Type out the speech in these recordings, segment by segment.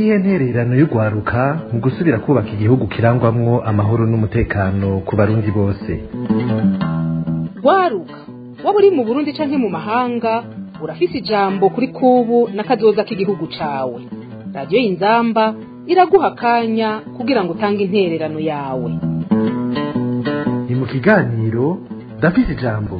niyihe ntererano y'urwaruka mu gusubira kubaka igihugu kirangwamwo amahoro n'umutekano ku barundi bose rwaruka waba uri mu burundi canke mu mahanga urafise ijambo kuri kubu n'akazoza k'igihugu cawe radiyo y'inzamba iraguha akanya kugira ngo utange intererano yawe ni mu kiganiro ndafise ijambo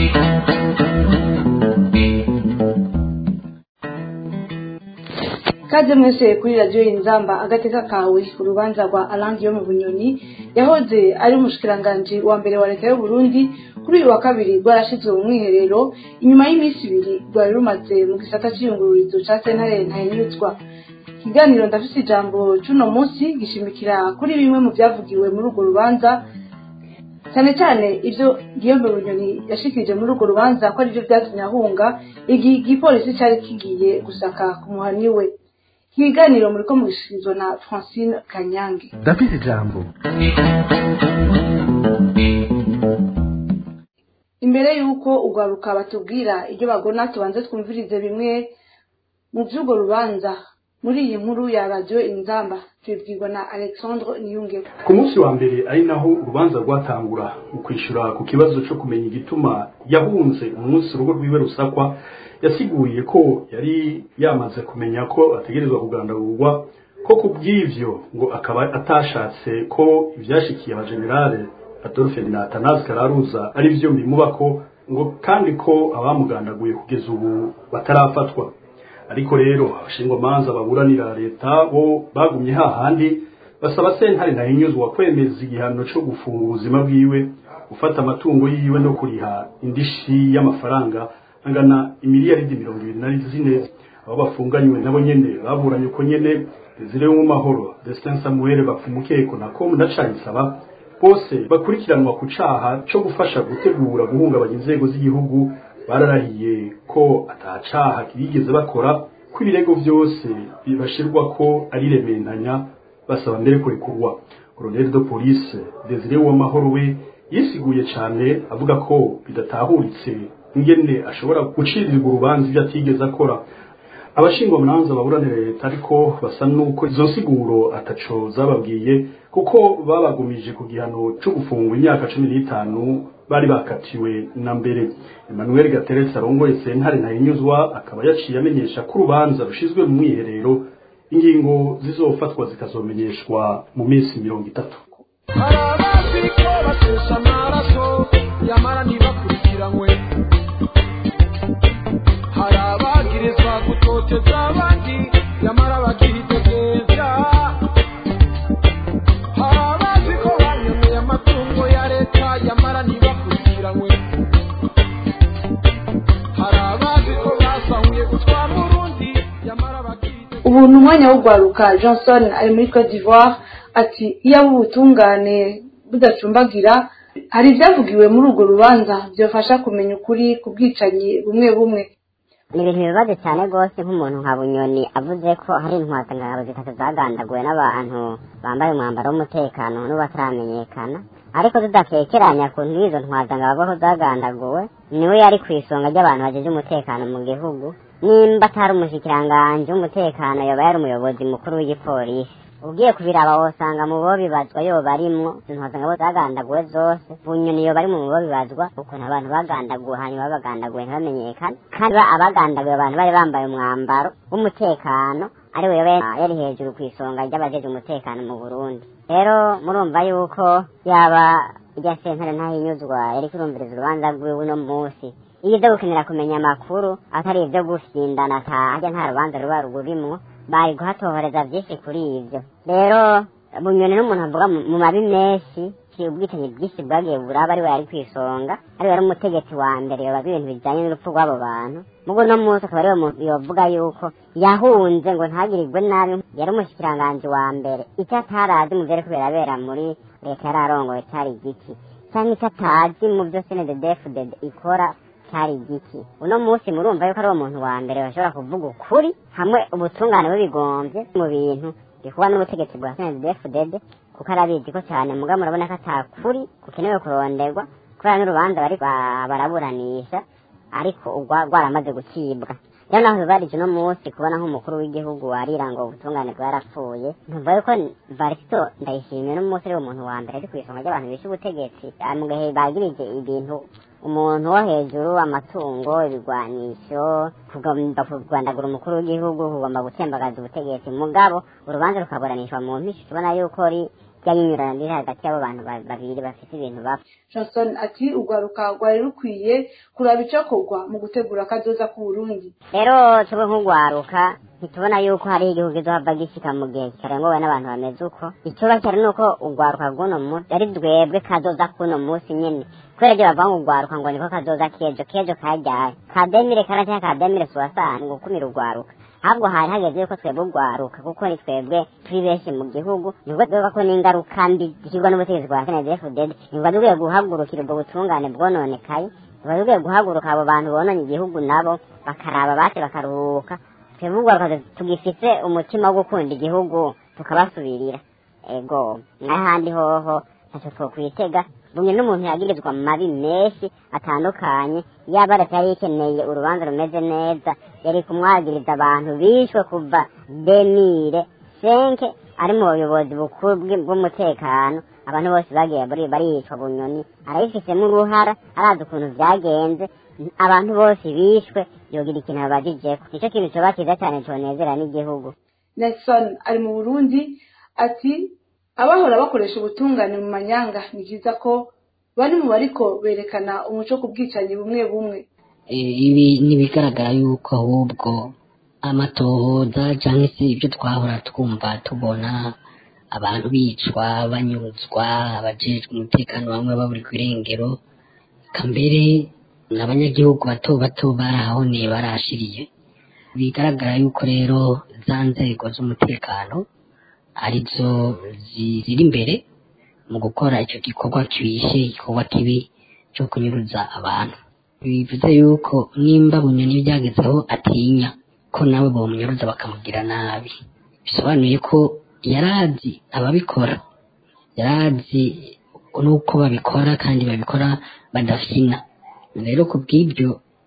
kaze mwese kuri radiyo inzamba agateka kawe urubanza rwa arangi yo mu bunyoni yahoze ari umushikiranganji wa mbere wa leta y'u Burundi kuri uyu wa kabiri rwarashizwe mu mwiherero inyuma y'iminsi ibiri rwari rumaze mu gisata c'iyungururizo ca sentare ntahinyuzwa ikiganiro ndafise ijambo c'uno munsi gishimikira kuri bimwe mu vyavugiwe muri urwo rubanza cyane cyane ibyo Guillaume Bunyoni yashikirije muri urwo rubanza ko aribyo vyatumye ahunga igihe igipolisi cari kigiye gusaka ku muhani we ikiganiro muriko mugishikirizwa na Francine Kanyange ndafise ijambo imbere y'uko urwaruka batubwira ibyo bagona tubanze twumvirize bimwe mu by'urwo rubanza muri iyi nkuru ya radiyo inzamba tubibwirwa na alexandre niyungeho ku munsi wa mbere ari naho urubanza rwatangura mu kwishyura ku kibazo cyo kumenya igituma yahunze umunsi urugo rwiwe rusakwa yasiguriye ko yari yamaze kumenya ko ategerezwa kugandagurwa ko ku bw'ivyo ngo akaba atashatse ko ivyashikiye abajenerale adolphe na atanazi kararuza ari vyo bimubako ngo kandi ko abamugandaguye kugeza ubu batarafatwa ariko rero abashingwamanza baburanira leta bo bagumye hahandi basaba sentare ntahinyuzwa kwemeza igihano co gufunga ubuzima bwiwe gufata amatungo yiwe no kuriha indishi y'amafaranga angana imiliyaridi mirongo ibiri na zine abo bafunganywe nabo nyene baburanye uko nyene Desire mu mahoro Destin Samuel bapfumukeko na com na Canisaba bose bakurikiranwa ku caha co gufasha gutegura guhungabanya inzego z'igihugu bararahiye ko atacaha kirigeze bakora ko ibirego byose bibashirwa ko ari rementanya basaba mbere kurekurwa Colonel de Police Desire Uwamahoro we yisiguye cyane avuga ko bidatahuritse ingene ashobora gucirirwa urubanza ibyo atigeze akora abashingwa munanza baburanira leta ariko basa nuko izo nsiguro ataco zababwiye kuko babagumije ku gihano cyo gufungwa imyaka cumi n'itanu bari bakatiwe na mbere Emmanuel Gateretse arongoye sentare ntahinyuzwa akaba yaciye amenyesha ko urubanza rushizwe mu mwiherero ingingo zizofatwa zikazomenyeshwa mu minsi mirongo itatu hari abazi ko batesha amaraso yamara ntibakurikiranywe hari abagirizwa gutoteza abandi yamara bakihitegeza hari abazi ko banyemeye amatungo ya leta yamara ntibakurikiranywe hari abazi ko basahuye gutwara urundi yamara bakihitegeza ubu ni umwanya w'urwaruka johnson ari muri cote d'ivoire ati iyo abo ubutungane budacumbagira hari ibyavugiwe muri urwo rubanza byafasha kumenya ukuri ku bwicanyi bumwe bumwe ni ibintu bibabaje cyane rwose nk'umuntu nka bunyoni avuze ko hari intwatangabo zitatu zagandaguwe n'abantu bambaye umwambaro w'umutekano n'ubataramenyekana ariko tudakekeranya ku n'izo ntwatangabo ko zagandaguwe niwe yari ku isonga ry'abantu bagize umutekano mu gihugu nimba atari umushikiranganji w'umutekano yoba yari umuyobozi mukuru w'igipolisi ugiye kubiraba wosanga mu bo bibazwa yoba arimwo intwazangabo zagandaguwe zose bunyoni yoba ari mu bo bibazwa ukuntu abantu bagandaguwe hanyuma bagandaguwe ntibamenyekane kandi ba- abagandaguwe abantu bari bambaye umwambaro w'umutekano ari we yoba yari hejuru ku isonga ry'abajeje umutekano mu burundi rero murumva yuko yaba irya sentare ntahinyuzwa yari kurumviriza urubanza rwiwe uno munsi iyo ibyo gukenera kumenya amakuru atari ibyo gusindana ata harya nta rubanza ruba rurimwo bari guhatohoreza byinshi kuri ibyo rero bunyoni n'umuntu avuga mu mu mabi menshi ki- ubwicanyi bwinshi bwagiye buraba ari we yari ku isonga ari we yari umutegetsi wa mbere yobaza ibintu bijyanye n'urupfu rw'abo bantu mugo uno munsi akaba ariwe muntu yovuga yuko yahunze ngo ntagirirwe nabi yari umushikiranganji wa mbere icyo atarazi mu byari kubirabera muri leta yari arongoye cyari igiki cyangwa icyo atazi mu byo senededefudede ikora cyari igiki uno munsi murumva yuko ari uwo muntu wa mbere bashobora kuvuga ukuri hamwe ubutungane bubigombye mu bintu bikuba n'ubutegetsi bwa senedefudede kuko arabizi ko cyane muga murabona ko atakuri kukenewe kuronderwa kubera n'urubanza bari ba- baraburanisha ariko ugwa rwaramaze gucibwa rero naho bibarije uno munsi kubona nk'umukuru w'igihugu warira ngo ubutungane bwarapfuye ntumva yuko varisito ndayishimiye n'umunsi ari umuntu wa mbere ari ku isonga ry'abantu bishe ubutegetsi Ah, mu gihe bagirije ibintu umuntu wo hejuru amatungo ibigwanisho kugomba kurwandagura umukuru w'igihugu kugomba gutembagaza ubutegetsi mugabo urubanza rukaburanishwa mu mpisho tubona yuko ri ryayinyurana riri hagati y'abo bantu ba- babiri bafite ibintu bapfa johnson ati urwaruka rwari rukwiye kuraba icokorwa mu gutegura akazoza k'uburundi rero twebwe nk'urwaruka ntitubona yuko hari igihugu izohava gishika mu gihe kitarengowe n'abantu bameze uko icoba cyari ni uko urwaruka rw'uno munsi ari twebwe kazoza k'uno munsi nyene kubera ryo bavuga ngo urwaruka ngo niko kazoza kejo kejo kajyaye kademire kara cyangwa kademire suwasani ngo ukumira urwaruka ahubwo hari hageze yuko twebwe urwaruka kuko ni twebwe turi benshi mu gihugu nibwo twebwe ko n'ingaruka mbi zishyirwa n'ubutegetsi bwa snedfdd nibwo dukwiye guhagurukira ubwo butungane bwononekaye tuba dukwiye guhaguruka abo bantu bononye igihugu nabo bakaraba bate bakaruhuka twebwe urwaruka tugifite umutima wo gukunda igihugu tukabasubirira ego n'ahandi hoho ntacyo twokwitega bumwe n'umuntu yagirizwa mu mabi menshi atandukanye yaba leta yari ikeneye urubanza rumeze neza yari kumwagiriza abantu bishwe kuva demire senke ari mu buyobozi bukuru bw'i- bw'umutekano abantu bose bagiye bari baricwa bunyoni arabifisemo uruhara arazi ukuntu byagenze abantu bose bishwe yogira ikintu babajijeko nicyo kintu coba cyiza cyane conezera n'igihugu nelson ari mu burundi ati abahora bakoresha ubutungane mu manyanga ni byiza ko bari mu bariko berekana umuco ku bwicanyi bumwe bumwe Eh, ibi ntibigaragara yuko ahubwo amatohoza cyangwa se ibyo twahora twumva tubona abantu bicwa banyuruzwa abajejwe umutekano bamwe baburirwa irengero eka mbere n'abanyagihugu bato bato barahoneye barashiriye bigaragara yuko rero za nzego z'umutekano arizo zi- ziri imbere mu gukora icyo gikorwa kibishe igikorwa kibi cyo kunyuruza abantu bivuze yuko nimba bunyoni byagezeho atinya ko nawe bamunyuruza bakamugira nabi bisobanuye ko yarazi ababikora yarazi n'uko babikora kandi babikora badafina rero ku bw'ibyo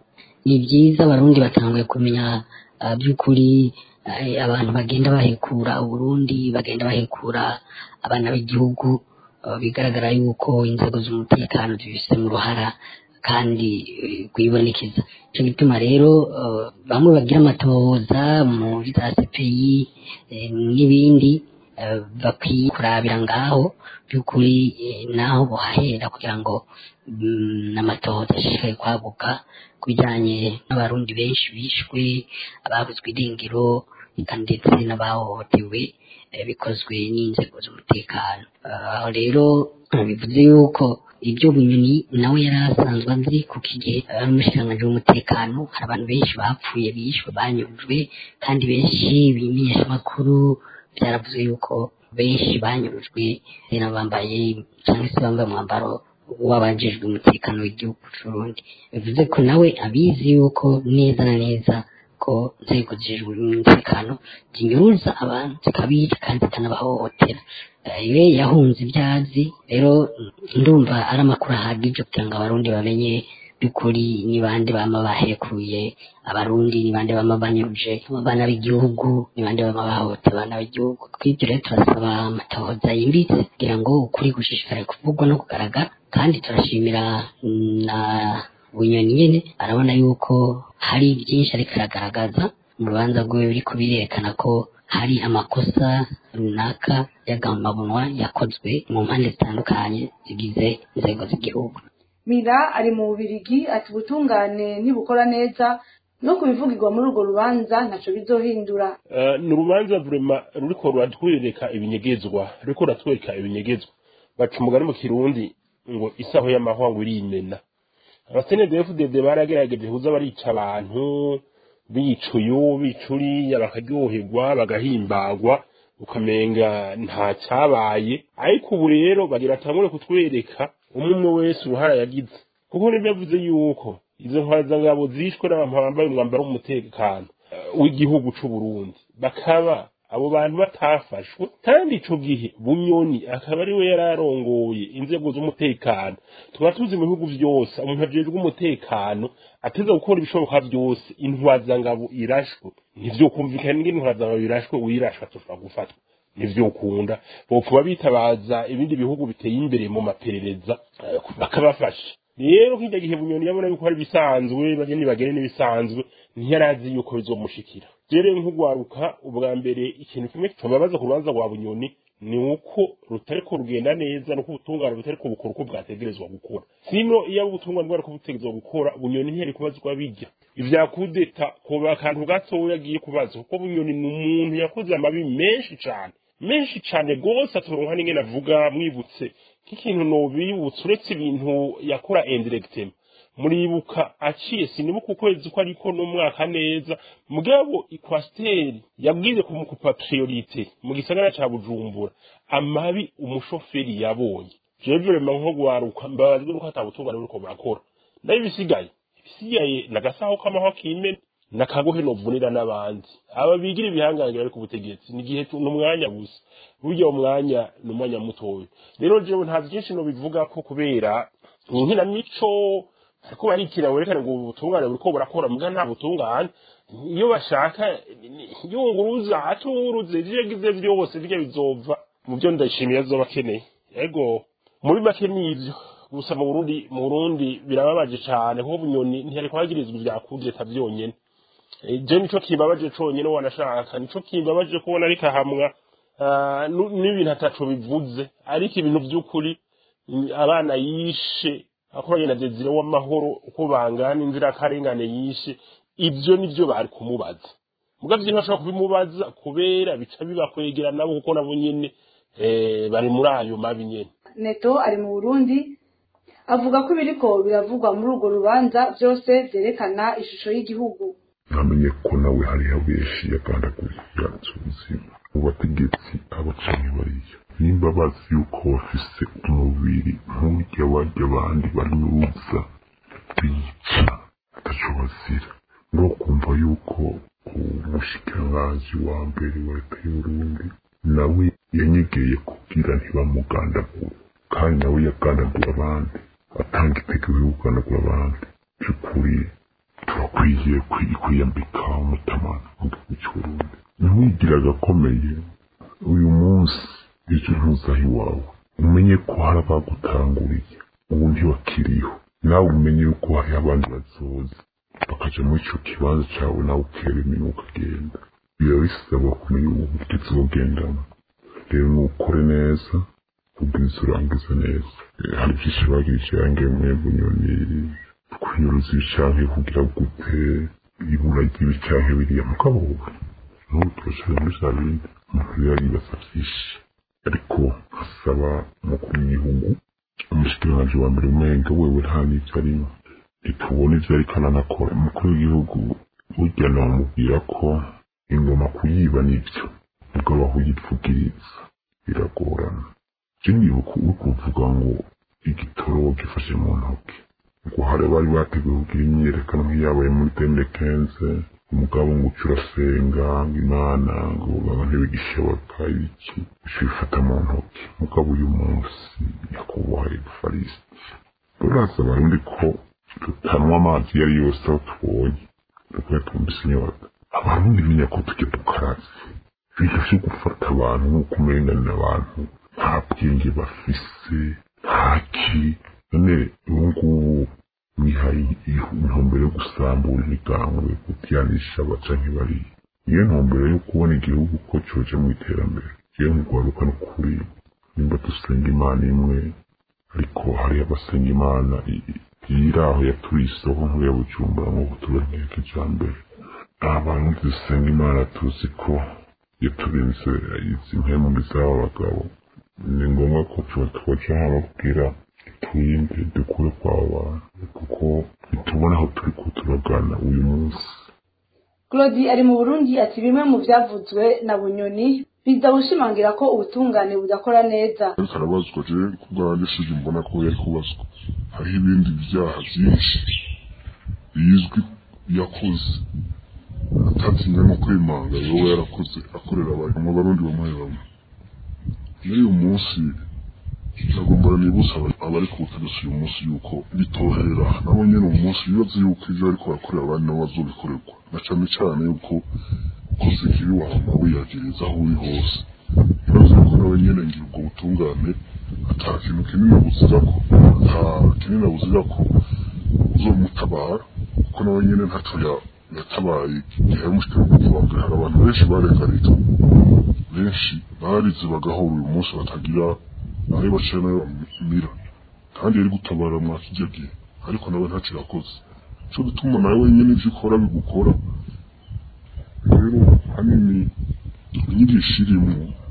ni byiza abarundi batanguye kumenya ah, by'ukuri eh, abantu bagenda bahekura uburundi bagenda bahekura abana b'igihugu ah, bigaragara yuko inzego z'umutekano zibifitemo uruhara kandi eh, kuyibonekeza icyo gituma rero eh, bamwe bagira amatohoza muri za CPI eh, n'ibindi eh, bakwiye kurabira ngaho by'ukuri eh, naho buhahera kugira ngo mm, n'amatohoza ashishikaye kwaguka ku bijyanye n'abarundi benshi bishwe ababuzwe irengero eka ndetse n'abahohotewe eh, bikozwe n'inzego z'umutekano Ah, aho rero ah, bivuze yuko ibyo bunyoni nawe yari asanzwe azi kuko igihe ari umushikiranganji w'umutekano hari abantu benshi bapfuye bishwe banyurujwe kandi benshi bimenyeshamakuru byaravuze yuko benshi banyurujwe rero bambaye cyangwa se bambaye umwambaro w'abajejwe umutekano w'igihugu c'uburundi bivuze ko nawe abizi yuko neza na neza ko inzego zijejwe umutekano zinyuruza abantu zikabica kandi zikanabahohotera Eh, iwe yahunze ibyazi rero ndumva ari amakuru ahagije kugira ngo abarundi bamenye by'ukuri ni bande bama bahekuye abarundi ni bande bama banyuruje abana b'igihugu ni bande bama bahohotera abana b'igihugu twibyo rero turasaba amatohoza yimbitse kugira ngo ukuri gushishikare kuvugwa no kugaragara kandi turashimira na bunyoni nyene arabona yuko hari byinshi ariko aragaragaza mu rubanza rwiwe biriko birerekana ko hari amakosa runaka y'agamabunwa yakozwe mu mpande zitandukanye zigize inzego z'igihugu mira ari mu bubirigi ati ubutungane nibukora neza no kubivugirwa muri urwo rubanza ntaco bizohindura Eh, ni urubanza vurema ruriko ruratwereka ibinyegezwa ruriko ruratwereka ibinyegezwa baca umugani mu kirundi ngo isaho y'amahwa ngo irimena abasenedefudede baragerageje kuza barica abantu bica uyu bica uriya bakaryoherwa bagahimbagwa ukamenga nta cyabaye ariko ubu rero bagira atangure kutwereka umwe umwe wese uruhara yagize kuko nibyo yavuze yuko izo ntwazangabo zishwe n'abantu bambaye umwambaro w'umutekano eh, w'igihugu c'u Burundi bakaba abo bantu batafashwe kandi ico gihe bunyoni akaba ari we yari arongoye inzego z'umutekano tukaba tuzi mu bihugu vyose umuntu ajejwe umutekano ateza gukora ibishoboka vyose intwazangabo irashwe ntivyokumvikana ingene intwazangabo irashwe uyirashwe atoshobora gufatwa ntivyokunda bopfuba bitabaza ibindi bihugu biteye imbere mu maperereza eh, bakabafasha rero nk'irya gihe bunyoni yabona yuko ari ibisanzwe bageni bagere n'ibisanzwe ntiyarazi yuko bizomushikira rero nk'ugwaruka ubwa mbere ikintu kimwe tubabaza ku rubanza rwa bunyoni ni uko rutariko rugenda neza nuko ubutungane butariko bukora uko bwategerezwa gukora sino iyo abo ubutungane bwariko butegerezwa gukora bunyoni ntiyari kubazwa bijya ivya kudeta kuba akantu gatoya agiye kubaza kuko bunyoni ni umuntu yakoze amabi menshi cane menshi cane gose atoronka n'ingene avuga mwibutse nk'ikintu nobibutse uretse ibintu yakora indirectement muribuka aciye sinibuka ukwezi ko ariko n'umwaka neza mugabo ikwasiteri yabwize kumukupa priorite mu gisagara ca bujumbura amabi umushoferi yabonye jewe rema nko gwaruka mbabazwe nuko atabutungane buriko burakora nayo ibisigaye ibisigaye nagasaho k'amahwa kimena nakagohe novunira n'abandi aba bigira ibihangange bari ku butegetsi ni igihe tu- n'umwanya gusa burya umwanya ni umwanya mutoya rero jewe nta vyinshi nobivuga ko kubera ni inkinamico ariko barikira werekana ngo ubutungane buriko burakora muga nta butungane iyo bashaka yunguruza atunguruze ivyo yagize vyose birya bizova mu vyo ndashimiye azoba akeneye ego muri make nivyo gusa mu Burundi mu Burundi birababaje cane kuko bunyoni ntiyari kwagirizwa ivya kudeta vyonyene Eh, je nico kimbabaje conyene wanashaka nico kimbabaje kubona ariko ahamwa ah, nu- n'ibintu ataco bivuze ariko ibintu vy'ukuri mm, abana yishe akoranye na Desire w'amahoro uko bangana inzirakarengane yishe ivyo nivyo bari kumubaza muga vyo ntashobora kubimubaza kubera bica bibakwegera nabo kuko nabo nyene eh, bari muri ayo mabi nyene neto ari mu burundi avuga ko ibiriko biravugwa muri urwo rubanza byose byerekana ishusho y'igihugu namenye ko nawe hariho benshi yagandaguye yanze ubuzima mu bategetsi abacanyi bariya nimba bazi yuko bafise umubiri nk'urya barya abandi banuza bica ataco bazira ngo kumva yuko umushikiranganji wa mbere wa leta y'uburundi nawe yanyegeye kugira ntibamugandagure kandi nawe yagandagura abandi atanga itegeko yo kugandagura abandi by'ukuri turakwiye kwi- kwiyambika umutamana mu gihugu cy'uburundi ntiwigira agakomeye uyu munsi ejo ntuzaho iwawe umenye ko hari abagutanguriye ubu ntiwakiriho nawe umenye yuko hariho abandi bazoza bakaja muri ico kibanza cawe nawe ukera iminwa ukagenda biba bisaba kumenya ubu kizogendamo rero nukore neza ubwiza urangiza neza Eh, hari byinshi bagirije yange mwebwe nyoni kunyuruza ibicanke kugira gute ibura ry'ibicanke biriya mugabo n'ubu turashobora muri za bindi umuntu rero yibaza byinshi ariko asaba umukuru w'igihugu umushikiranganji wa mbere umenga wewe nta n'ivyo arimo ntitubona ivyo ariko aranakora umukuru w'igihugu burya namubwira ko ingoma kuyiba nivyo mugabo aho uyipfugiriza biragorana je nibuka uri kuvuga ngo igitoro gifashe mu ntoki ngo hari bari bateguye kugira imyiyerekano nk'iyabaye muri tende kenze umugabo ngo uca urasenga ngo imana ngo baba ntibigishoboka iki uca ubifata mu ntoki mugabo uyu munsi nyakubahwa evariste uraza abarundi ko tutanywa amazi iyo ari yose aho tubonye dukwiye twumvise inyota abarundi menya ko tujya dukaraze ibintu vyo gufata abantu nk'uko umenganira abantu nta bwenge bafise ntaki none ubu ngubu mwihaye intumbero yo gusambura imigambwe gutyanisha abaca nk'ibariya niyo ntumbero yo kubona igihugu ko coje mu iterambere jewe nkugwaruka n'ukuri nimba dusenga imana imwe ariko hari abasenga imana i- i- iri aho yaturiye isoko nkuru ya bujumbura nk'uko tubereye kijambere abantu dusenga imana tuzi ko yaturinze izi mpemu z'aba bagabo ni ngombwa ko tuba twoca hano kugira twirinde dukure kwa bantu kuko ntitubona aho turi ko turagana uyu munsi claude ari mu burundi ati bimwe mu byavuzwe na bunyoni biza gushimangira ko ubutungane budakora neza ariko arabazwa je ku bwanjye sije mbona ko yari kubazwa hariho ibindi byaha byinshi bizwi yakoze atatinya no kwimanga yoba yarakoze akorera abantu mu barundi bamwe bamwe muri uyu munsi nagomba nibutsa abari ku butegetsi uyu munsi yuko bitohera nabo nyene uyu munsi bibaza yuko ivyo ariko barakorera abandi nabo bazobikorerwa na cane cane yuko ukoze ikibi wahama wiyagiriza aho uri hose bibaza yuko nawe nyene ngira ubwo butungane ata kintu kinini abuzirako ata kinini abuzirako uzomutabara kuko nawe nyene ntaco yatabaye igihe yamushikirwa wa mbere hari abantu benshi barenganijwe benshi barize bagahora uyu munsi batagira aho baciye nayo bamira kandi yari gutabara mwa kijya gihe ariko nawe ntaco yakoze cyo gutuma nawe wenyine ivyo ukora bigukora rero hanini inyigisho irimo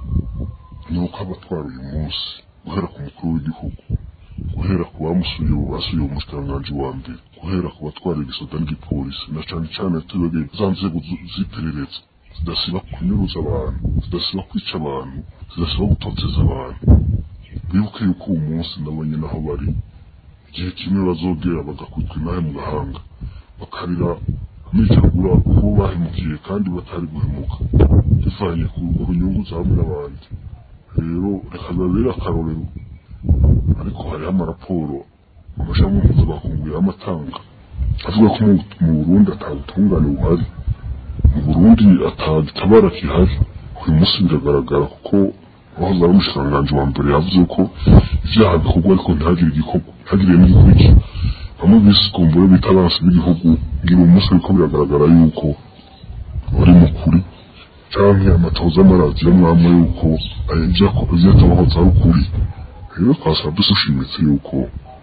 ni uko abatwara uyu munsi guhera ku mukuru w'igihugu guhera ku bamusuye basuye umushikiranganji wa mbere guhera ku batwara igisoda n'igipolisi na cane cane tubegeye za nzego z'iperereza zidasiba kunyuruza abantu zidasiba kwica abantu zidasiba gutoteza abantu bibuke yuko uwo munsi nabonye naho bari igihe kimwe bazogera bagakutwa inahe mu gahanga bakarira amicagura kubo bahemukiye kandi batari guhemuka bivanye ku nyungu za bamwe n'abandi rero reka babere akarorero ariko hariho amaraporo amashami mpuzamakungu y'amatanga avuga ko mu burundi atabutungane buhari mu burundi atagitabara gihari uyu munsi biragaragara kuko wahoze ari umushikiranganji wa mbere yavuze ko ivyaha bikorwa ariko ntihagire igikorwa ntihagire n'igikurikira bamwe bise kumbure bita abansi b'igihugu ngira uyu munsi ariko biragaragara yuko bari mu kuri canke amatoza amaradiyo mwamwe yuko ivyatabahoza ari ukuri rero twasaba dushimitse yuko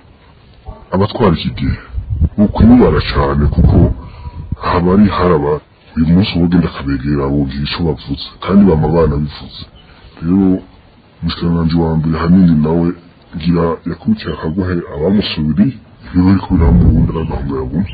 abatwara iki gihe bokwibara cane kuko habari haraba uyu munsi ubugenda akabegera bogira ico bavuze kandi bama bana bivuze rero umushikiranganji wa mbere hanini nawe ngira yakurikiye akagohe abamusubiriye ibyo bariko biramubundi aragahunga yabona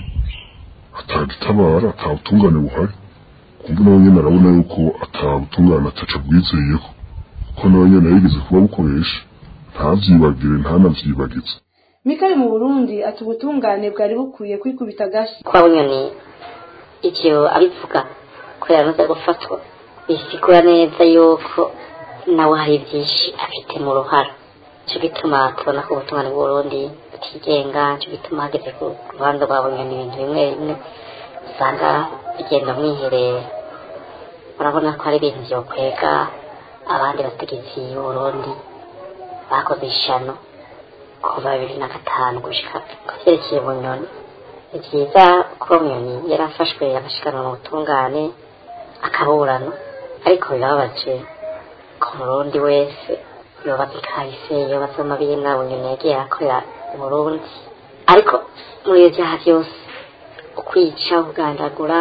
atagitabara atabutungane buhari kumva nawe nyene arabona yuko atabutungane ataca bwizeyeko kuko nawe nyene yigeze kuba bukoresha ntavyibagire ntanavyibagize mikari mu burundi ati ubutungane bwari bukwiye kwikubita agashi kwa bunyoni ivyo abivuga ko yamaze gufatwa bisigura neza yuko nawe hari byinshi afite mu ruhara cyo gituma tubona ko ubutungane bw'uburundi butigenga cyo gituma hageze ku ruhande rwa bunyoni ibintu bimwe bimwe usanga bigenda mwiherero urabona ko hari ibintu vyokwega abandi bategetsi b'uburundi bakoze ishano kuva bibiri na gatanu gushika ku vyerekeye bunyoni ni vyiza ko bunyoni yari afashwe agashikanwa mu butungane akaburana ariko birababaje ku murundi wese yobaza ikahise yobaza amabina bunyoni yagiye akorera uburundi ariko muri iyo vyaha vyose ukwica kugandagura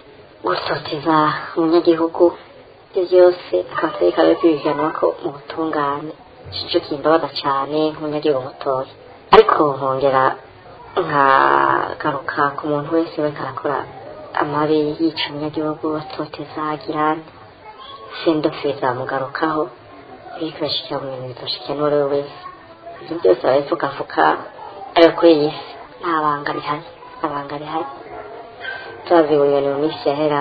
gutoteza umunyagihugu ivyo vyose akaba atari kabe kwibiganwa ko mu butungane cico kimbabaza cane nk'umunyagihugu mutoya ariko nkongera nkagaruka ku muntu wese bariko arakora amabi yica umunyagihugu atoteza agirane sindofeza mugarukaho biriko birashikira mu bintu bizoshikira n'uwo ari we wese ivyo byose barabifukafuka ariko kuri iyi si nta banga rihari nta banga rihari turazi bunyoni mu minsi yahera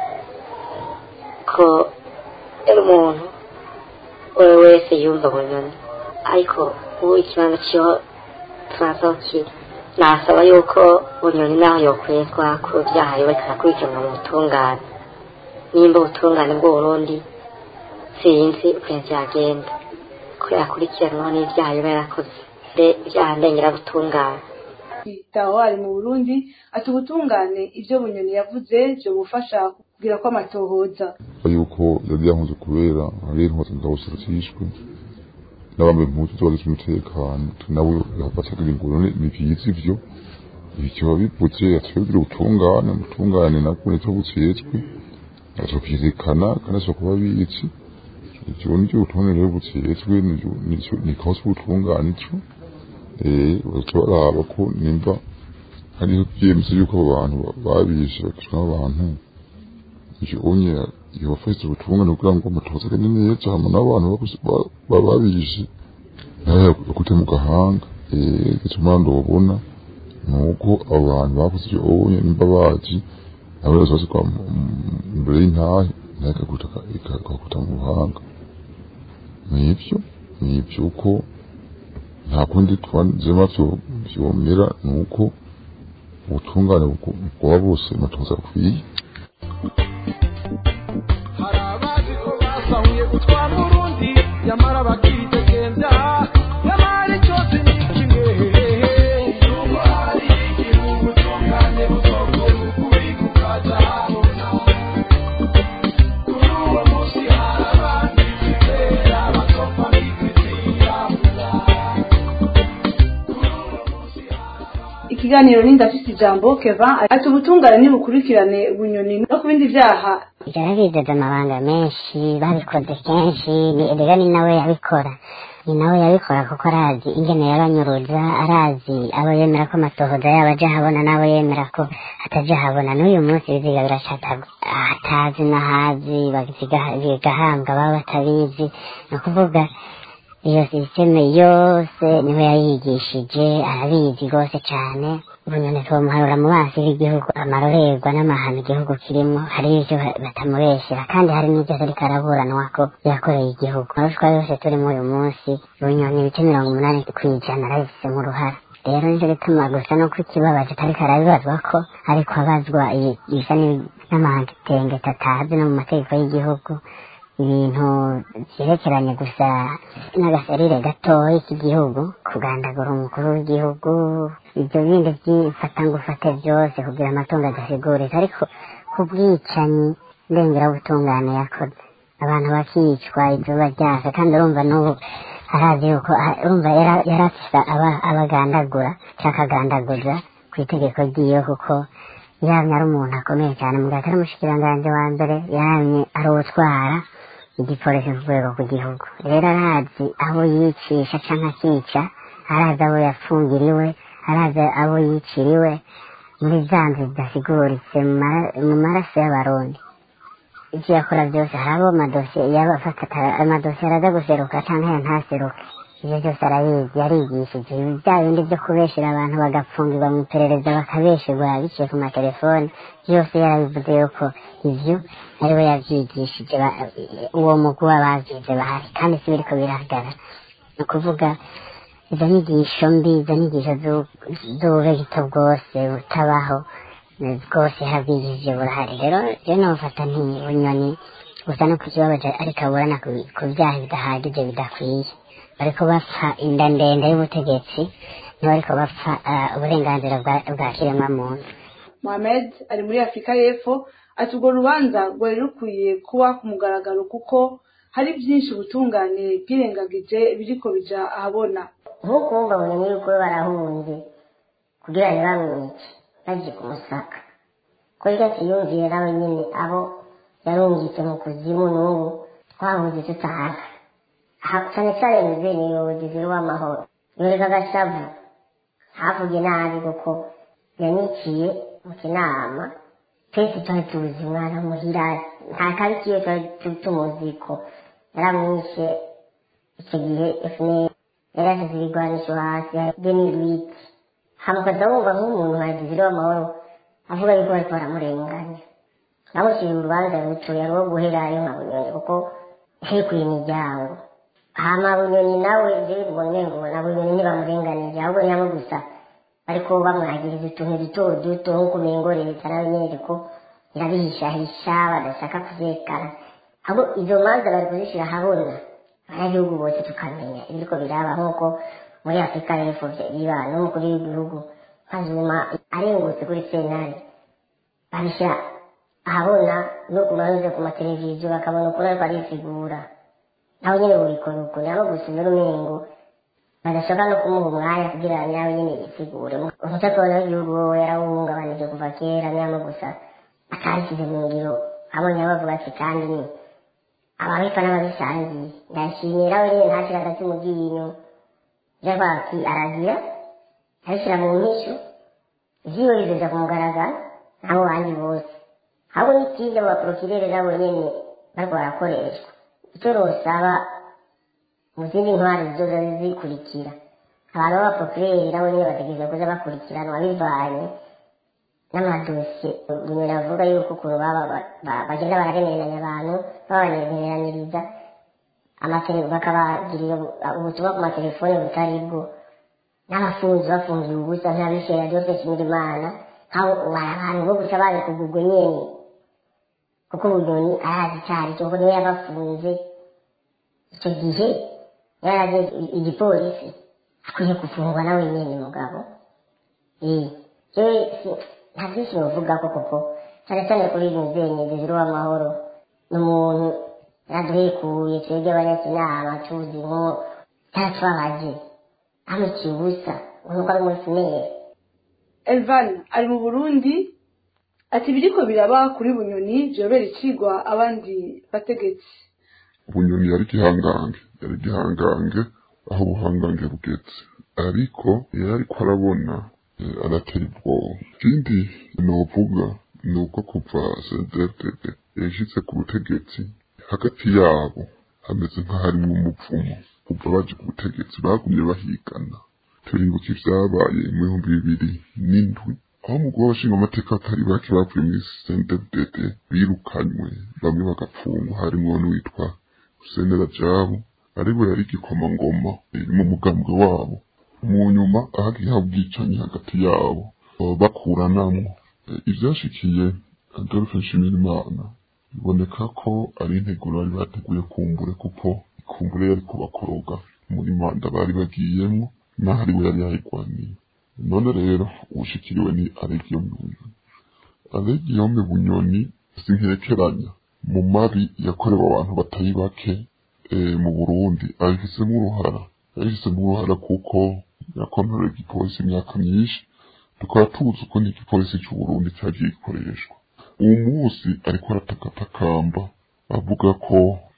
ko yari umuntu uwo wese yumva bunyoni ariko ubu ikibanza ciho turazokira nasaba yuko bunyoni naho yokwezwa ku vyaha yobariko arakurikiranwa mu butungane nimba ubutungane bw'uburundi sinzi ukuntu vyagenda ko yakurikiranwaho n'ivyaha yoba yarakoze ivyaha ndengera butungane taho ari mu burundi ati ubutungane ivyo bunyoni yavuze vyo bufasha kugira ko amatohoza yuko yari yankoze kubera hari intwatsi ngabo ziracishwe n'abambaye impuzu z'abagize umutekano nawe yafatiraga ingoro ni vyiza ivyo ivyo bivuze atwebwira ubutungane ubutungane nabwo nicyo butsetswe azovyerekana kandi azokuba bizi ivyo nivyo ubutungane rero butsetswe nikaho ubutungane ico baca baraba ko nimba hariho vyemeza yuko abo bantu babishe bakishwa n'abantu ivyo onye yobafashije ubutungane kugira ngo amatohoza agende neza hama n'abantu babishe nawe yakute mu gahanga gituma ndobona nuko abo bantu bakoze ivyo onye nimba bazi nabo bazosigwa imbere y'intahe intahe ikaguta ikaguta mu buhanga nibyo nibyo uko nta kundi twanzema vyomera ni uko ubutungane bwoba bose matoza akwiye hari abazi ko basahuye gutwara urundi nyamara bakidegembya nyamara cyose ni kimwe nubwo hari igihugu tungane buzokora ukuri kukaza habona kuri uwo munsi hari abandi bizera bazopfa bitizirabura ikiganiro n'indafite ijambo keva ati ubutungane nibukurikirane bunyoni no ku bindi byaha byarabidoda amabanga menshi babikoze kenshi ni erega ni nawe yabikora ni nawe yabikora kuko arazi ingene yabanyuruza arazi abo yemera ko amatohoza yabo aja habona n'abo yemera ko ataja habona n'uyu munsi biziga biracataga atazi n'ahazi baziga- bigahambwa baba batabizi ni ukuvuga iyo sisiteme yose niwe yayigishije arabizi rwose cyane ubunyoni tumuharura mu maso y'igihugu amarorerwa n'amahano igihugu kirimo hari ibyo batamubeshyera kandi hari n'ibyo ariko araburanwa ko yakoreye igihugu arushwa yose turimo uyu munsi ubunyoni ibice mirongo umunani ku ijana arabifitemo uruhara rero nicyo gituma gusa nuko ikibabaje atariko arabibazwa ko ariko abazwa ibi- bisa n'ibi- n'amahangitenge tatazi no mu mategeko y'igihugu ibintu byerekeranye gusa n'agaserire gatoya k'igihugu kugandagura umukuru w'igihugu ibyo bindi by'ifatangufate byose kugira amatungo adasigurika ariko ku bwicanyi ndengeraubutungane yakoze abantu bakicwa izuba ryaka kandi urumva n'ubu arazi yuko ah, urumva yara- yari afise aba- abagandagura cyangwa akagandaguza ku itegeko ryiwe kuko yamye ari umuntu akomeye cyane mu gihe atari umushikiranganji wa mbere yamye ari uwutwara igipolisi ku rwego rw'igihugu rero arazi abo yicisha cyangwa akica arazi abo yafungiriwe arazi abo yiciriwe muri za nzu zidasiguritse mu mara- mu maraso y'abarundi ibyo yakora byose hari abo amadosiye yaba afata amadosiye araza guseruka cyangwa ya ntaseruke ibyo byose arabizi yarigishije ibi bya bindi byo kubeshera abantu bagapfungirwa mu iperereza bakabesherwa biciye ku matelefone byose yarabivuze yuko ibyo ari we yabyigishije ba- uwo mugwi w'ababyize bahari kandi si biriko birahagarara ni ukuvuga izo nyigisho mbi izo nyigisho z'u- z'ububegito bwose butabaho eh, bwose yarabwigishije burahari rero rero nofata nti bunyoni gusa no kukibabaje ariko aburana ku- ku byaha bidahagije bidakwiye bariko bapfa inda ndende y'ubutegetsi ntibariko bapfa ah, uburenganzira bwa- bwa kiremwamuntu mohamed ari muri afurika y'epfo ati urwo rubanza rwari rukwiye kuba ku mugaragaro kuko hari byinshi ubutungane bwirengagije biriko bija ahabona nk'uko wumva bumenye yuko barahunze kugira ngo bamwice bagiye kumusaka ko rero yumviye nawe nyine abo yarungitse mu kuzimu n'ubu twahuze tutaha aha cyane cyane muzeye umuyobozi w'amahoro yoreka agashavu havuge nabi kuko yaniciye mu kinama twese twari tuzi umwana muhira nta kabi kiwe twari tu- tumuzi ko yaramwishe icyo gihe fpr yari ashyize ibigwanisho hasi deni lwiti hamukaza wumva nk'umuntu wagize w'amahoro avuga yuko bariko baramurenganya bamushyira urubanza rutuye ari uwo guherayo nka bunyoni kuko hekuye imiryango hama bunyoni nawe ivyo bibona ngo na bunyoni ntibamurenganije ahubwo nyamo gusa ariko bamwagiriza utuntu duto duto nk'uko umengo leta nawe nyene iriko irabihishahisha badashaka kuvekana ahubwo izo manza bari kuzishira ahabona abanyagihugu bose tukamenya ibiriko biraba nk'uko muri afurika y'epfo biba n'umukuru w'igihugu nkazuma arengutse kuri sentare babishyira ahabona no ku banyuze ku mateleviziyo bakabona ukuri ariko arisigura nawe nyine burikora uko nabo gusa mbere umengo badashobora no kumuha umwanya kugira ngo nawe nyine yisigure umutekano w'igihugu wowe yarawuhungabanije kuva kera nyamo gusa atabishyize mu ngiro abonye bavuga ati kandi ni ababika n'ababisangiye ndashimira we nyine ntashyira agati mu ryinyo yabaki aragira abishyira mu mpisho ivyiwe bizoza ku mugaragaro nabo bandi bose ahubwo n'ikiza mu baporokirere nabo nyene bariko barakoreshwa icyo rosaba mu zindi ntwari zizoza zikurikira abantu b'abaporokirere nabo nyene bategereza kuza bakurikiranwa bivanye n'amadosiye bunyoni avuga yuko ukuntu baba ba- ba- bagenda bararemeranya abantu babanezeraniriza amatele- bakabagirira ubutumwa ku matelefone butari bwo n'abafunzi bafungiye ubusa nk'abisera byose kimira imana nk'abo abantu bo gusa bazi kugurwa nyene kuko bunyoni arazi icari cyo kuko niwe yabafunze icyo gihe yaraje igipolisi akwiye gufungwa nawe nyene mugabo eh jewe si- nta byinshi novuga ko kuko cyane cyane kuri muzenye zizira uw'amahoro ni umuntu yaduhekuye twebwe abanyakinama tuzi nko cyatwabaje amuciye ubusa nk'uko ari umusinere elvan ari mu burundi ati biriko biraba kuri bunyoni vyobera icigwa abandi bategetsi bunyoni yari igihangange yari igihangange aho ubuhangange bugeze ariko iyo ariko arabona eh, aratera ubwoba ikindi novuga ni uko kuva sendefdede yashitse ku butegetsi hagati yabo hameze nk'aharimwo umupfumo kuva baje ku butegetsi bagumye bahigana turibuka ivyabaye mu bihumbi bibiri n'indwi aho umugore w'abashinga amateka batari bake bavuye muri sendefdede birukanywe bamwe bagapfungwa harimwo n'uwitwa Senera Jabo aribo yari igikomangoma iri mu mugambwe wabo mu nyuma ahagiye haba ubwicanyi hagati yabo baba bakuranamwo Eh, ivyashikiye Adolphe Nshimirimana biboneka ko ari integuro bari bateguye kumbure kuko kumbure yari kubakoroga muri manda bari bagiyemwo naho ariwe yari yayigwaniye none rero uwushikiriwe ni Alegiyome Bunyoni Alegiyome Bunyoni sinkerekeranya mu mabi yakorewe abantu batari bake eh, mu Burundi abifisemo uruhara abifisemo uruhara kuko yakontorera igipolisi imyaka myinshi tukaba tuzi uko n'igipolisi cy'u Burundi cyagiye gikoreshwa uwo munsi ariko aratakatakamba avuga ko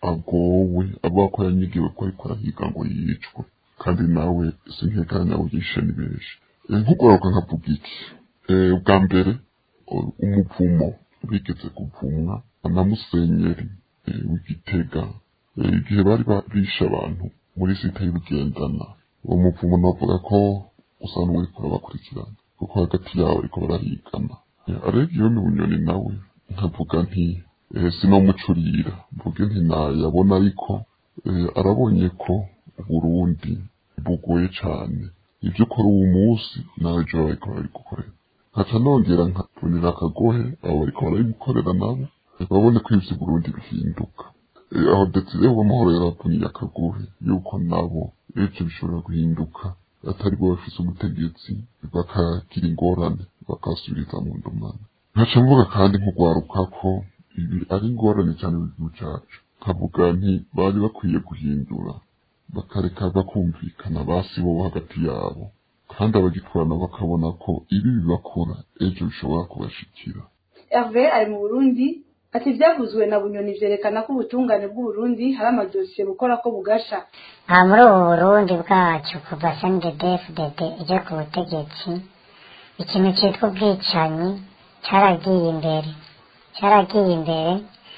agowe avuga ko yanyigiwe ko ariko arahiga ngo yicwe kandi nawe sinkekanya nawe yishe ni benshi Eh, nk'ugoroka nkavuga iki Eh, ubwa mbere o- umuvumo bigeze kuvumwa na musenyeri eh, w'igitega Eh, igihe bari barishe abantu muri site y'ubugendana uwo muvumo navuga ko usa n'uwuriko urabakurikirana kuko hagati yabo ariko barahigana Eh, arega iyo ni bunyoni nawe nkavuga nti eh, sinomucurira mvuge nti nayabona ariko eh, arabonye ko uburundi bugoye cane ibyo ukora uwo munsi nawe ejo bariko barabigukorera nkaca nongera nkavunira akagohe abo bariko barabimukorera nabo babone ko ivyo Burundi bihinduka Eh, aho Desire w'amahoro yaravuniye akagohe yuko nabo ejo bishobora guhinduka atari bo bafise umutegetsi bakagira ingorane bakasubiriza mu ndomana nkaca mvuga kandi nk'ugwaruka ko ibi ari ingorane cyane mu gihugu cacu nkavuga nti bari bakwiye guhindura bakareka bakumvikana basi bo hagati yabo kandi abagitwarana bakabona ko ibi bibakora ejo bishobora kubashikira herve ari mu burundi ati ivyavuzwe na bunyoni vyerekana ko ubutungane bw'uburundi hari amadosiye bukora ko bugasha aha muri ubu burundi bwacu kuva sndfdd ije ku butegetsi ikintu cyitwa ubwicanyi cyaragiye imbere cyaragiye imbere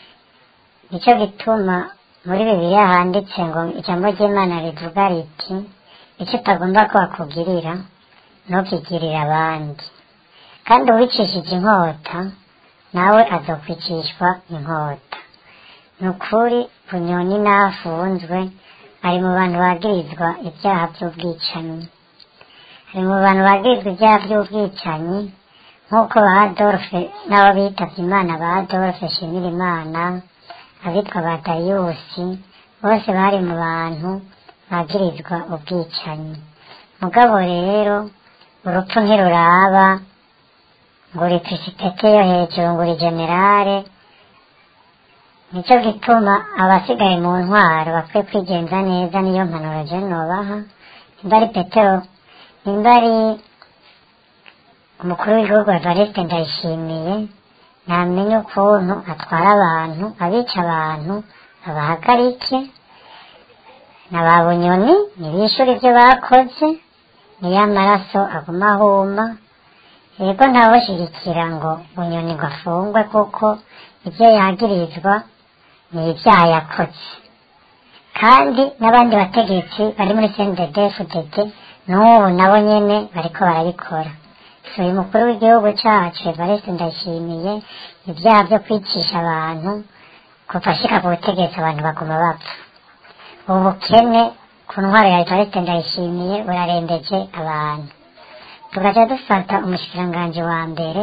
nicyo gituma muri bibiliya handitse ngo ijambo ry'imana rivuga riti icyo utagomba ko bakugirira ntukigirire abandi kandi uwicishije inkota nawe azokwicishwa inkota ni ukuri bunyoni n'afunzwe ari mu bantu bagirizwa ibyaha by'ubwicanyi ari mu bantu bagirizwa ibyaha by'ubwicanyi nk'uko ba adolphe n'abo bitavye imana ba adolphe shimira imana abitwa ba dariyusi bose bari mu bantu bagirizwa ubwicanyi mugabo rero urupfu ntiruraba ngo uri pisipete yo hejuru ngo uri generale nicyo gituma abasigaye mu ntwaro bakwiye kwigenza neza niyo mpanuro je nobaha nimba ari petero nimba ari umukuru w'igihugu evariste ndayishimiye namenye ukuntu atwara abantu abica abantu abahagarike na ba bunyoni ntibishyura ibyo bakoze niyo amaraso aguma ahuma yego ntawushyigikira ngo bunyoni ngo afungwe kuko ibyo yagirizwa ni ibyaha yakoze kandi n'abandi bategetsi bari muri cndfdd n'ubu nabo nyene bariko barabikora uyu mukuru w'igihugu cyacu evariste ndashimiye ibyaha byo kwicisha abantu kuva ashika ku butegetsi abantu baguma bapfa ubukene ku ntwaro ya evariste ndayishimiye burarembeje abantu tugaca dufata umushikiranganji wa mbere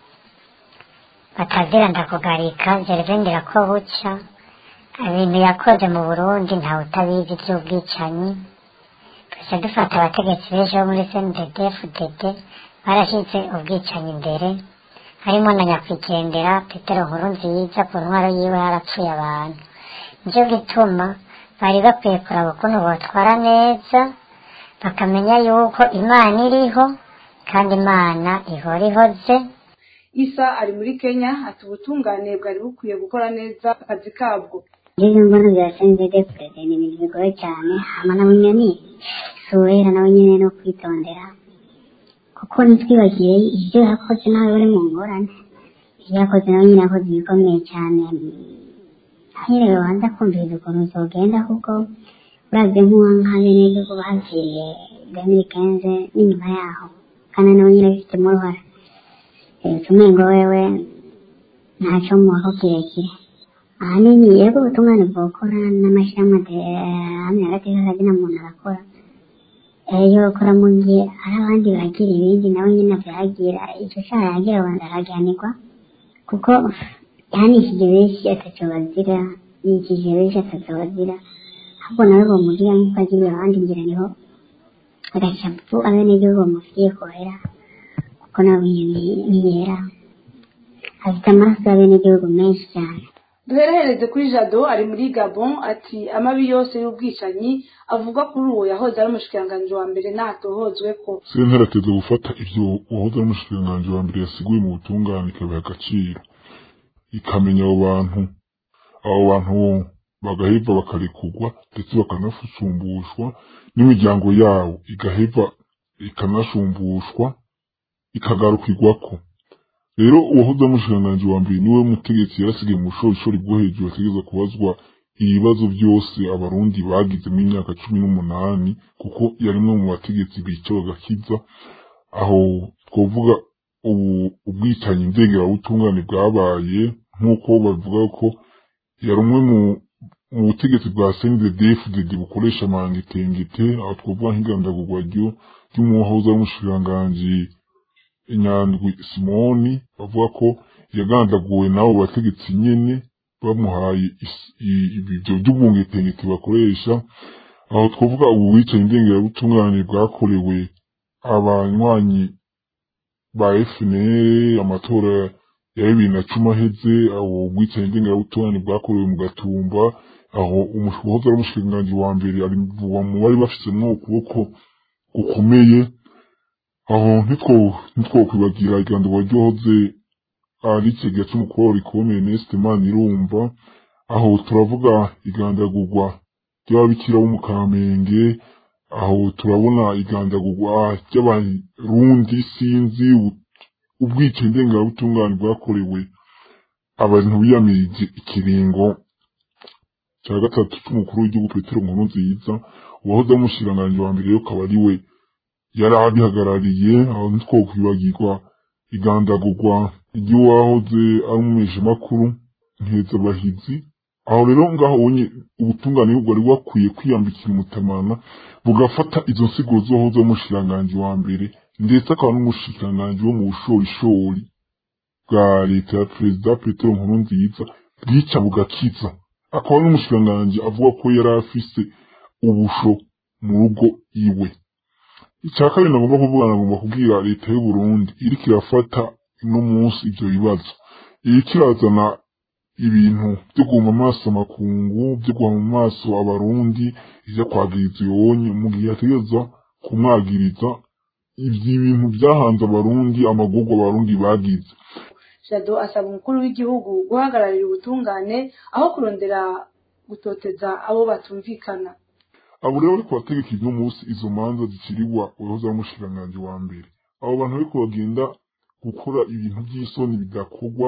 batazira ndakugarika gervendera ko buca ibintu yakoze mu burundi ntawe utabizi by'ubwicanyi tugaca dufata abategetsi benshi bo muri cndd fdd barashyize ubwicanyi imbere harimo na nyakwigendera petero nkuru nziza ku ntwaro yiwe harapfuye abantu nicyo gituma bari bakwiye kuraba ukuntu botwara neza bakamenya yuko imana iriho kandi imana ihora ihoze isa ari muri kenya ati ubutungane bwari bukwiye gukora neza akazi kabwo ngeze mbona bya sendede perezida ni ibintu bigoye cyane hama na bunyoni suwera nawe nyine no kwitondera kuko ntitwibagire ibyo yakoze nawe uri mu ngorane ibyo yakoze nawe nyine yakoze ibikomeye cyane hanyine babanza kumviriza ukuntu zogenda kuko uravye nk'uwa nka benegihugu baviriye gamiri kenze n'inyuma yaho kandi nawe nyine bifitemo uruhara utumengo wewe ntaco mubaho kirekire ahanini yego ubutungane bwokora n'amashyirahamwe hamwe hagati y'akazina muntu arakora ejo ukora mu gihe hari abandi bagira ibindi nawe nyine vyagira ico caha yagira abanza aragihanirwa kuko yahanishije benshi ataco bazira yikije benshi ataco bazira ahubwo nawe bomugira nk'uko agiriye abandi ngira niho agacapu abenegihugu bamufitiye kohera kuko nawe nyene niyera afite amaraso y'abenegihugu menshi cyane duherehereze kuri jado ari muri gabon ati amabi yose y'ubwicanyi avuga kuri uwo yahoze ari umushikiranganji wa mbere ntatohozwe ko sentare ateze gufata ivyo uwahoze ari umushikiranganji wa mbere yasiguye mu butungane ikabiha agaciro ikamenya abo bantu abo bantu bagaheva bakarekurwa ndetse bakanafusumbushwa n'imiryango yabo igaheva ikanashumbushwa ikagarukirwako rero uwahoze ari umushikiranganji wa mbere niwe mutegetsi yarasigaye mu bushorishori bwo hejuru ategereza kubazwa ibibazo byose abarundi bagize mu myaka cumi n'umunani kuko yarimwe mu bategetsi bica bagakiza aho twovuga ubu ubwicanyi ndengerabutungane bwabaye nk'uko bavuga ko yari umwe mu mu butegetsi bwa CNDD-FDD bukoresha amangetengete aho twovuga nk'igandagurwa ry'umuhoza w'umushikiranganji inyandwi simoni bavuga ko yagandaguwe n'abo bategetsi nyene bamuhaye ibyo by'ubungetengete bakoresha aho twavuga ubu wicaye indengerabutungane bwakorewe abanywanyi ba FNL amatora ya bibiri na cumi aheze aho bwicaye indengerabutungane bwakorewe mu gatumba aho umuhoza ari umushikiranganji wa mbere ari mu bari bafitsemwo ukuboko gukomeye aho ntitwokwibagira igandurwa ryohoze ari ikigega c'umukuru rikomeye Neste Manirumva aho turavuga igandagurwa ry'ababikira bo mu Kamenge aho turabona igandagurwa ry'abarundi sinzi ubwicanyi ndengerabutungane bwakorewe abantu biyamirije ikiringo cya gatatu c'umukuru w'igihugu Petero Nkurunziza uwahoze ari umushikiranganji wa mbere akaba ari we yari abihagarariye aho ntitwokwibagirwa igandagurwa iry'uwahoze ari umumeshamakuru nkezabahizi aho rero ngaho ubonye ubutungane bwari bwakwiye kwiyambikira umutamana bugafata izo nsiguro z'uwahoze ari umushikiranganji wa mbere ndetse akaba n'umushikiranganji wo mu bushorishori bwa leta ya perezida petero nkurunziza bwica bugakiza akaba n'umushikiranganji avuga ko yari afise ubusho mu rugo iwe icya kabiri nagomba kuvuga nagomba kubwira leta y'u Burundi iriko irafata no munsi ivyo bibazo iriko irazana ibintu vyo guhuma amaso amakungu vyo guhuma amaso abarundi ivyo kwagiriza uyonye mu gihe yategereza kumwagiriza ivyo ibintu vyahanze abarundi amagorwa abarundi bagize jado asaba umukuru w'igihugu guhagararira ubutungane aho kurondera gutoteza abo batumvikana abo rero bariko bategeka ino munsi izo manza ziciribwa uwahoze ari umushikiranganji wa mbere abo bantu bariko bagenda gukora ibintu by'isoni bidakorwa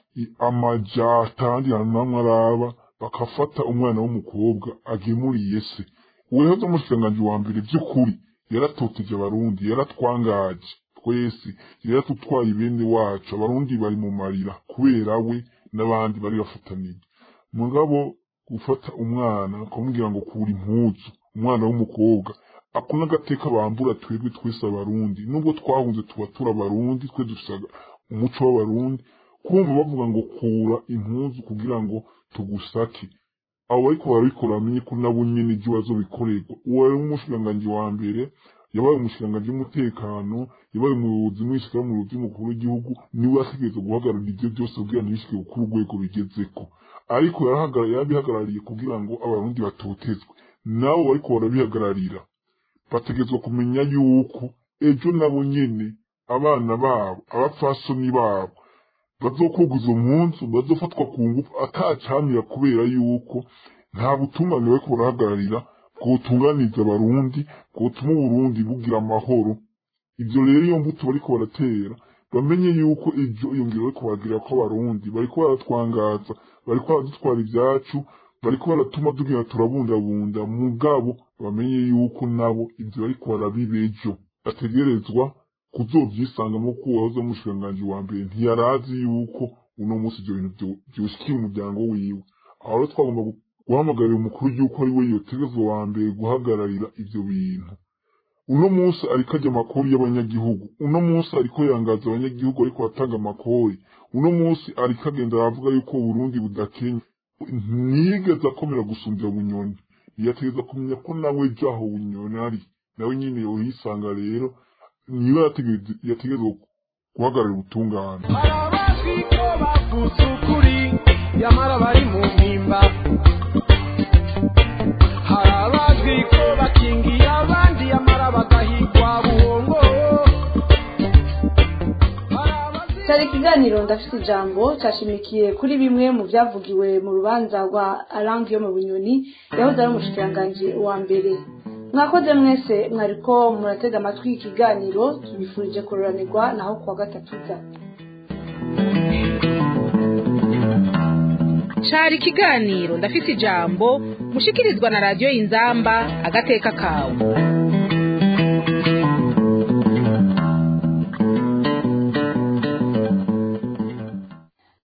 amaja atandi hantu namwe araba bakafata umwana w'umukobwa agemuriye se uwahoze ari umushikiranganji wa mbere by'ukuri yaratoteje abarundi yaratwangaje twese yaratutwaye bene wacu abarundi bari mu marira kubera we n'abandi bari bafataniye mugabo gufata umwana akamubwira ngo kura impuzu umwana w'umukobwa ako n'agateka bambura twebwe twese abarundi nubwo twahunze tuba turi abarundi twe dufite umuco w'abarundi kumva bavuga ngo kura impuzu kugira ngo tugusake abo bariko barabikora bamenye ko nabo nyene ivyo bazobikorerwa uwo ari umushikiranganji wa mbere yabaye umushikiranganji w'umutekano yabaye umuyobozi mwishikira mu ruzi mukuru w'igihugu niwe yategereza guhagararira ivyo byose kugira ntibishike kuri urwego bigezeko ariko yarabihagarariye kugira ngo abarundi batotezwe nabo bariko barabihagararira bategerezwa kumenya yuko ejo nabo nyene abana babo abapfasoni babo bazokuguza umunsi bazofatwa ku ngufu atacamira kubera yuko nta butungane bariko barahagararira bwotunganiza abarundi bwotuma uburundi bugira amahoro ivyo rero iyo mbuto bariko baratera bamenye yuko ejo iyo ngiro bariko baragira ko abarundi bariko baratwangaza bariko baradutwara ivyacu bariko baratuma tugira turabundabunda mugabo bamenye yuko nabo ivyo bariko barabibejo bategerezwa kuzovyisangamo ko uwahoze umushikiranganji wa mbere ntiyarazi yuko uno munsi ivyo bintu vyoshikiye umuryango wiwe aho rero twagomba guhamagarira umukuru w'igihugu ari we yotegezwa wa mbere guhagararira ivyo bintu uno munsi ariko ajya amakori y'abanyagihugu uno munsi ariko yangaza abanyagihugu ariko atanga amakori uno munsi ariko agenda aravuga yuko uburundi budakenya ntiyigeze akomera gusumbya bunyoni yategeza kumenya ko nawe jaho bunyoni ari nawe nyine yohisanga rero niba yategezwa guhagarara ubutungane hari abazwi ko bavuze ukuri nyamara bari mu mpimba hari abazwi ko bakingiye abandi nyamara bagahigwa buhongo cyari ikiganiro ndafite ijambo cyashimikiye kuri bimwe mu byavugiwe mu rubanza rwa arangi yo mu bunyoni yahoze ari umushikiranganji wa mbere mwakoze mwese mwariko muratega amatwi ikiganiro tubifurije kuroranirwa naho kuwa gatatu za cari ikiganiro ndafite ijambo mushikirizwa na radiyo inzamba agateka kawe